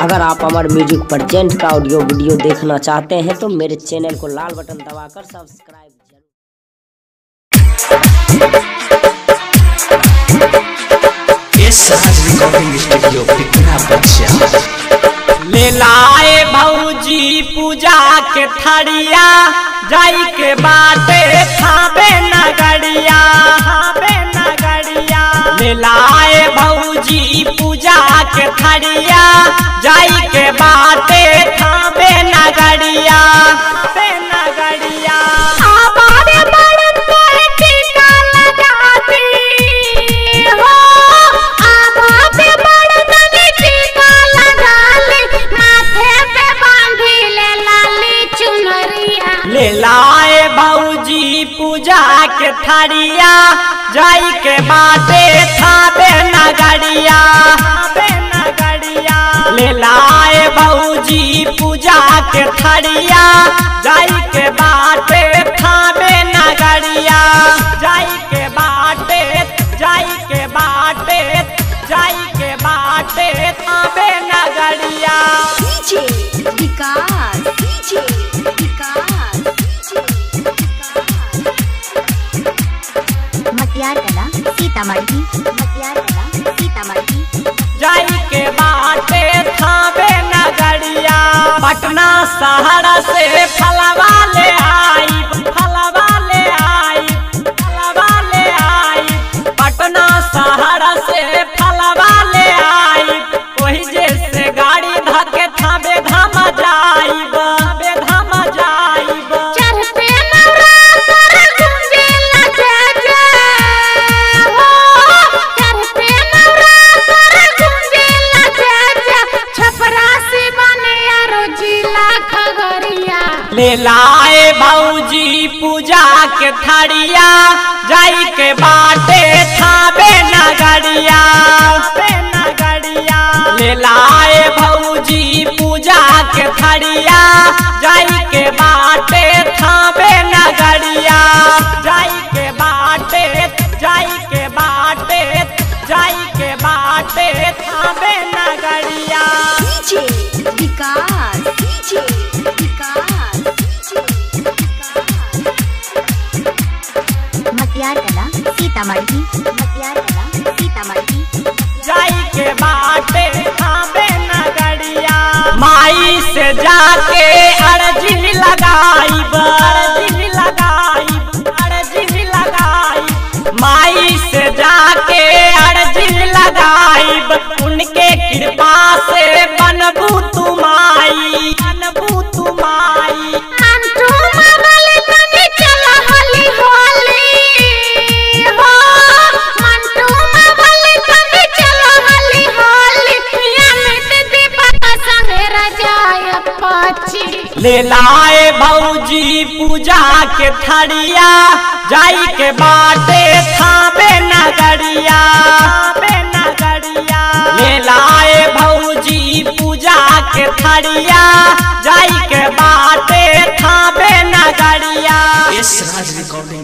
अगर आप हमारे म्यूजिक परजेंट का ऑडियो वीडियो देखना चाहते हैं तो मेरे चैनल को लाल बटन दबाकर सब्सक्राइब जरूर इस राज रिकॉर्डिंग स्टूडियो पिपरा बच्चा ले लाए भौजी पूजा के थड़िया जाई के बाटे खाबे नगरिया खाबे नगरिया ले लाए भौजी पूजा के थड़िया जाई के बाटे खाबे नगरिया खाबे नगरिया हमारे बड़न पर टीका लगाती हो हमारे बड़न में टीका लगा ले माथे पे बांधी ले लाली चुनरिया ले लाए भौजी पूजा के थड़िया जाई के बाटे थाबे नगरिया थाबे नगरिया ले लाए भौजी पूजा के थड़िया जाई के बाटे थाबे नगरिया जाई के बाटे जाई के बाटे जाई के बाटे थाबे नगरिया डीजे विकास डीजे विकास मतियार कला सीतामढ़ी मतियार कला सीतामढ़ी जाई के बाटे थावे नगरिया पटना शहर से फलवा ले आई फलवा ले आई फलवा ले आई पटना शहर से फलवा ले आई वही जैसे गाड़ी धके थावे धाम जाइब थावे धाम जाइब चढ़ते नवरात्र गूंजे लगे जय हो चढ़ते नवरात्र गूंजे लगे जय छपरा से बने यारो जिला खगड़िया ले लाए भौजी पूजा के थड़िया जाई के बाटे थाबे नगरिया थाबे नगरिया ले लाए भौजी पूजा के थड़िया जाई के बाटे थाबे नगरिया जाई के बाटे जाई के बाटे जाई के बाटे थाबे नगरिया डीजे विकास डीजे विकास मतियार कला सीतामढ़ी मतियार कला सीतामढ़ी जाई के बाटे थाबे नगरिया माई से जाके अर्जी लगाई अर्जी लगाई अर्जी लगाई माई से जाके अर्जी लगाई उनके कृपा से बनबू तुमाई बनबू तुमाई मंटू मरल तनी चला हली होली हो मंटू मरल तनी चला हली होली या मिट दीपक संग रजाय पाची ले लाए भौजी पूजा के थड़िया जाई के बाटे थाबे नगरिया थाबे नगरिया ले लाए भौजी पूजा के थड़िया जाई के बाटे थाबे नगरिया इस राज रिकॉर्डिंग